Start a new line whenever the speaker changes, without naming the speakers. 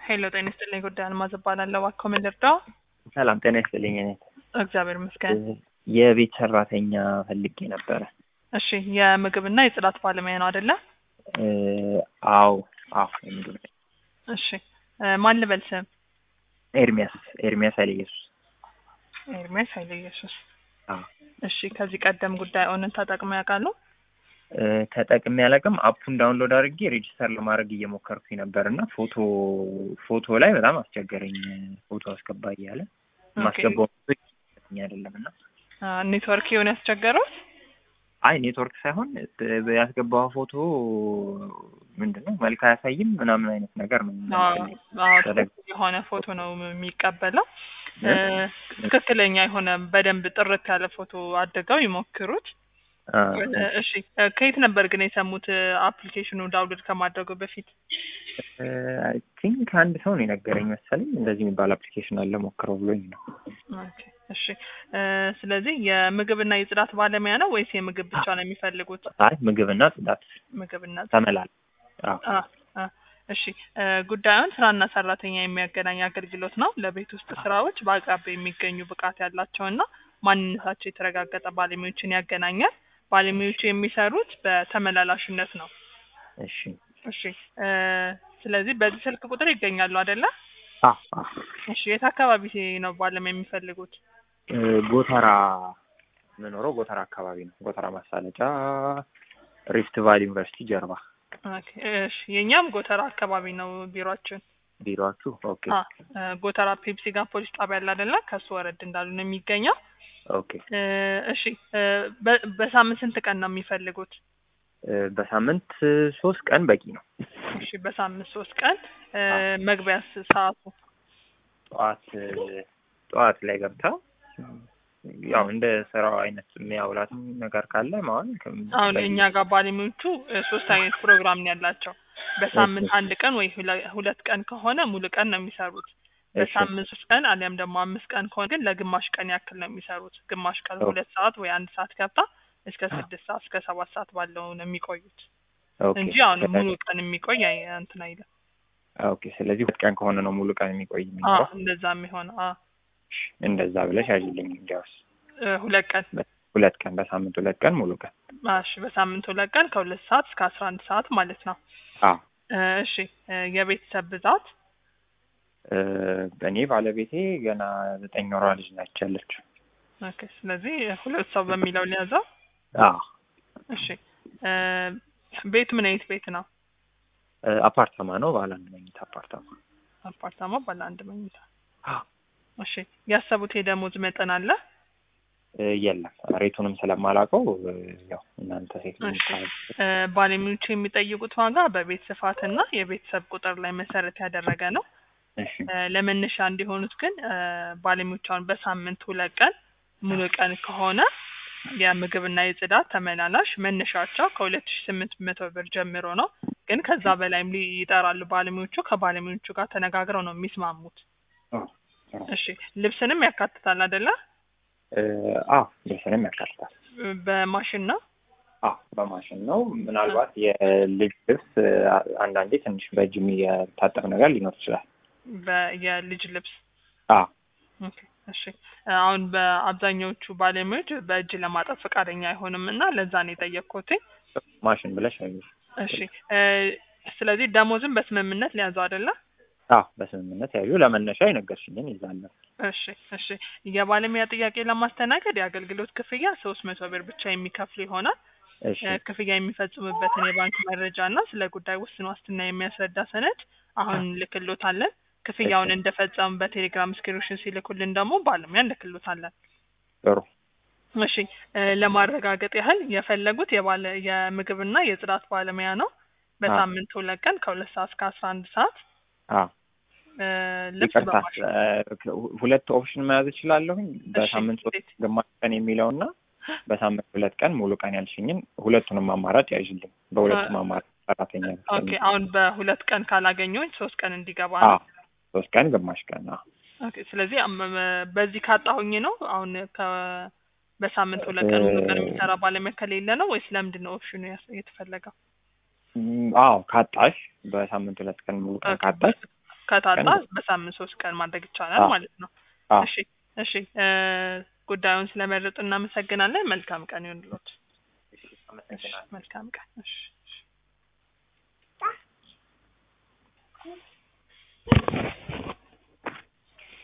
ሄሎ ጤና ይስጥልኝ። ጉዳይ አልማዝ እባላለሁ። እባክዎ ምን ልርዳው?
ሰላም ጤና ይስጥልኝ። እኔ
እግዚአብሔር ይመስገን።
የቤት ሰራተኛ ፈልጌ ነበረ።
እሺ የምግብና የጽዳት ባለሙያ ነው አይደለ?
እ፣ አዎ አዎ። የምግብ
እሺ እ፣ ማን ልበል ስም?
ኤርሚያስ ኤርሚያስ ኃይለ ኢየሱስ።
ኤርሚያስ ኃይለ ኢየሱስ።
አዎ
እሺ ከዚህ ቀደም ጉዳይ ኦንን ተጠቅመው ያውቃሉ?
እ፣ ተጠቅሜ አላውቅም። አፑን ዳውንሎድ አድርጌ ሬጂስተር ለማድረግ እየሞከርኩኝ ነበር እና ፎቶ ፎቶ ላይ በጣም አስቸገረኝ። ፎቶ አስገባ እያለ ማስገባው አይደለም እና
አ፣ ኔትወርክ የሆነ ያስቸገረው?
አይ ኔትወርክ ሳይሆን እ፣ ያስገባው ፎቶ ምንድን ነው መልክ አያሳይም ምናምን አይነት ነገር ነው።
አዎ አዎ፣ ትክክል የሆነ ፎቶ ነው የሚቀበለው። እ፣ ትክክለኛ የሆነ በደንብ ጥርት ያለ ፎቶ አድርገው ይሞክሩት።
አ፣
እሺ እ፣ ከየት ነበር ግን የሰሙት አፕሊኬሽኑ ዳውንሎድ ከማድረጉ በፊት?
አይ ቲንክ አንድ ሰው ነው የነገረኝ መሰለኝ እንደዚህ የሚባል አፕሊኬሽን አለ ሞክረው ብሎኝ ነው።
ኦኬ እሺ እ፣ ስለዚህ የምግብና የጽዳት ባለሙያ ነው ወይስ የምግብ ብቻ ነው የሚፈልጉት?
አይ ምግብና ጽዳት
ምግብና
ተመላል። አዎ
አ አ እሺ እ፣ ጉዳዩን ስራና ሰራተኛ የሚያገናኝ አገልግሎት ነው። ለቤት ውስጥ ስራዎች በአቅራቢያ የሚገኙ ብቃት ያላቸውና ማንነታቸው የተረጋገጠ ባለሙያዎችን ያገናኛል። ባለሙያዎቹ የሚሰሩት በተመላላሽነት ነው።
እሺ
እሺ እ፣ ስለዚህ በዚህ ስልክ ቁጥር ይገኛሉ አይደለ?
አ አ
እሺ የት አካባቢ ነው ባለሙያ የሚፈልጉት?
እ፣ ጎተራ የምኖረው ጎተራ አካባቢ ነው። ጎተራ ማሳለጫ ሪፍት ቫሊ ዩኒቨርሲቲ ጀርባ
ኦኬ እሺ የኛም ጎተራ አካባቢ ነው ቢሮአችን።
ቢሮአችሁ? ኦኬ
አ እ፣ ጎተራ ፔፕሲ ጋር ፖሊስ ጣቢያ አለ አይደለ? ከሱ ወረድ እንዳሉ ነው የሚገኘው።
ኦኬ
እ፣ እሺ እ፣ በ- በሳምንት ስንት ቀን ነው የሚፈልጉት?
እ፣ በሳምንት ሶስት ቀን በቂ ነው።
እሺ በሳምንት ሶስት ቀን እ፣ መግቢያስ ሰዓቱ?
ጠዋት ጠዋት ላይ ገብታ ያው እንደ ስራው አይነት የሚያውላትም ነገር ካለ ማዋል
አሁን እኛ ጋር ባለሙያዎቹ እ፣ ሶስት አይነት ፕሮግራም ነው ያላቸው። በሳምንት አንድ ቀን ወይ ሁለ- ሁለት ቀን ከሆነ ሙሉ ቀን ነው የሚሰሩት። በሳምንት ሶስት ቀን አሊያም ደግሞ አምስት ቀን ከሆነ ግን ለግማሽ ቀን ያክል ነው የሚሰሩት። ግማሽ ቀን
ኦኬ።
ሁለት ሰዓት ወይ አንድ ሰዓት ገብታ እስከ ስድስት ሰዓት እስከ ሰባት ሰዓት ባለው ነው የሚቆዩት
ኦኬ
እንጂ አሁን ሙሉ ቀን የሚቆይ አይ- እንትን አይልም።
ኦኬ። ስለዚህ ሁለት ቀን ከሆነ ነው ሙሉ ቀን የሚቆይ
አዎ
የሚኖረው።
እንደዛ የሚሆነው አዎ
እንደዛ ብለሽ ያዥልኝ እንዲያውስ
እ፣ ሁለት ቀን
ሁለት ቀን በሳምንት ሁለት ቀን ሙሉ ቀን።
እሺ በሳምንት ሁለት ቀን ከሁለት ሰዓት እስከ አስራ አንድ ሰዓት ማለት ነው።
አዎ
እ፣ እሺ እ፣ የቤተሰብ ብዛት
እ፣ እኔ ባለቤቴ ገና ዘጠኝ ወሯ ልጅ ናች ያለችው።
ኦኬ። ስለዚህ ሁለት ሰው በሚለው ሊያዘው።
አዎ
እሺ እ፣ ቤቱ ምን አይነት ቤት ነው?
እ፣ አፓርታማ ነው፣ ባለ አንድ መኝታ አፓርታማ።
አፓርታማ ባለ አንድ መኝታ።
አዎ
እሺ ያሰቡት የደሞዝ መጠን አለ?
እ፣ የለም ሬቱንም ስለማላውቀው እ፣ ያው እናንተ ሴት
እሺ እ፣ ባለሙያዎቹ የሚጠይቁት ዋጋ በቤት ስፋትና የቤተሰብ ቁጥር ላይ መሰረት ያደረገ ነው።
እሺ
እ፣ ለመነሻ እንዲሆኑት ግን እ፣ ባለሙያዎቹ አሁን በሳምንት ሁለት ቀን ሙሉ ቀን ከሆነ የምግብና የጽዳት ተመላላሽ መነሻቸው ከሁለት ሺ ስምንት መቶ ብር ጀምሮ ነው። ግን ከዛ በላይም ሊ- ይጠራሉ ባለሙያዎቹ። ከባለሙያዎቹ ጋር ተነጋግረው ነው የሚስማሙት።
አዎ
እሺ ልብስንም ያካትታል አይደለ?
እ፣ አዎ ልብስንም ያካትታል።
በማሽን ነው።
አዎ በማሽን ነው። ምናልባት የልጅ ልብስ እ፣ አንዳንዴ ትንሽ በእጅ የሚታጠብ ነገር ሊኖር ይችላል።
በ- የልጅ ልብስ
አዎ
ኦኬ፣ እሺ አሁን በአብዛኛዎቹ ባለሙያዎች በእጅ ለማጠብ ፈቃደኛ አይሆንም እና ለዛ ነው የጠየቅኩት።
ማሽን ብለሽ ነው።
እሺ እ፣ ስለዚህ ደሞዝም በስምምነት ሊያዘው አይደለ?
አዎ በስምምነት ያዩ ለመነሻ የነገርሽኝን ይዛለሁ።
እሺ እሺ የባለሙያ ጥያቄ ለማስተናገድ የአገልግሎት ክፍያ ሶስት መቶ ብር ብቻ የሚከፍሉ ይሆናል።
እሺ
እ፣ ክፍያ የሚፈጽሙበትን የባንክ መረጃ እና ስለ ጉዳይ ውስን ዋስትና የሚያስረዳ ሰነድ አሁን ልክሎታለን። ክፍያውን እንደፈጸሙ በቴሌግራም ስክሪንሾት ሲልኩልን ደግሞ ባለሙያ እንልክሎታለን።
ጥሩ
እሺ እ፣ ለማረጋገጥ ያህል የፈለጉት የባለ የምግብና የጽዳት ባለሙያ ነው። በሳምንት ሁለት ቀን ከሁለት ሰዓት እስከ አስራ አንድ ሰዓት
አዎ
እ፣ ልብስ
ይቅርታ
በማሽን
እ፣ ሁለት ኦፕሽን መያዝ እችላለሁኝ። በሳምንት ሶስት
እንዴት?
ግማሽ ቀን የሚለውና በሳምንት ሁለት ቀን ሙሉ ቀን ያልሽኝን ሁለቱንም አማራጭ ያዥልኝ። በሁለቱም አማራጭ ሰራተኛ
ኦኬ አሁን በሁለት ቀን ካላገኘሁኝ ሶስት ቀን እንዲገባ
አዎ
ነው።
ሶስት ቀን ግማሽ ቀን አዎ
ኦኬ ስለዚህ አም- መ- በዚህ ካጣሁኝ ነው አሁን ከ በሳምንት ሁለት ቀን ሙሉ ቀን የሚሰራ ባለሙያ ከሌለ ነው ወይስ ለምንድን ነው ኦፕሽኑ ያስ- የተፈለገው?
ም፣ አዎ ካጣሽ በሳምንት ሁለት ቀን ሙሉ ቀን ካጣሽ
ከታጣ
ቀን
በሳምንት ሶስት ቀን ማድረግ ይቻላል
አዎ።
ማለት ነው።
አዎ።
እሺ እሺ እ ጉዳዩን ስለመረጡ እናመሰግናለን። መልካም ቀን ይሁንልዎት።
እሺ፣
እሺ
አመሰግናለሁ።
መልካም ቀን። እሺ